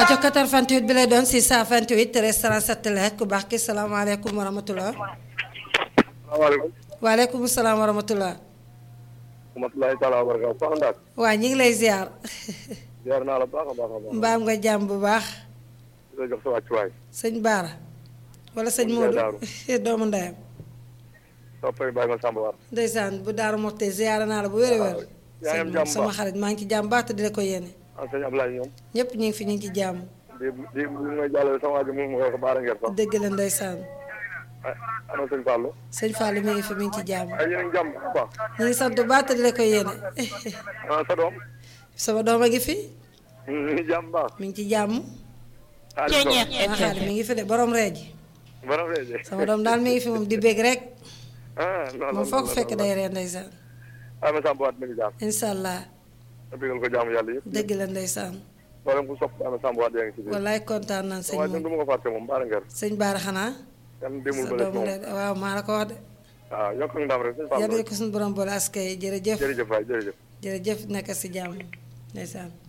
aco 88 bi lay doon 628 13 37 la ku baax ki salaamaaleykum wa rahmatulah. salaamaaleykum. waaleykum salaam wa rahmatulah. rahmatulahi taala wa barakaatu soxna Ndaak. waa ñu ngi lay ziar. ziar naa la baax a baax a baax. mbaam nga jàmm bu baax. di la jox sa wàccuwaay. sëñ Baara. wala sëñ Modou doomu ndeyam. soppay bàyyi ma Samba War. ndeysaan bu Daaru Moxte ziar naa la bu wér a wér. yaa ngi am jàmm sama xarit maa ngi ci jàmm baax te di la ko yéene. ah sëñ Ablaye ñoom. ñëpp ñu ngi fi ñu ngi ci jàmm. di di bu may jàllale sama waaj moom mooy baara ngeen sax. dëgg la ndeysaan. ah ana sëñ Fallou. sëñ Fallou mi ngi fi mi ngi ci jàmm. ay yéen a ngi jàmm bu baax. ñu ngi sant bu baax te di la ko yéene. ah sa doom. sama doom a ngi fi. ñu ngi jàmm baax. mi ngi ci jàmm. xaalis doom. sama xaalis mi ngi fi de borom reeji borom reeje. sama doom daal mi ngi fi moom di bég rek. ah non non moom foog fekk day ree ndeysaan. ah ma Samba War mi ngi jàmm. incha allah ma bëggal ko jàmm yàlla yëpp. dëgg la ndeysaan. mboolem ku sopp ah ma Samba War yaa ngi ci biir. wallaay kontaan naan sëñ waaye ñun moom du ma ko fàtte moom baara ngeen. sëñ Baara xanaa. yàlla demul sa ba léegi doomu moom. ndey waaw maa la ko wax de. waaw yokk ak ndam rek sëñ yàlla Fallou. ko suñu borom boole askay jërëjëf jërëjëf waay jërëjëf. jërëjëf nekk si jàmm ndeysaan.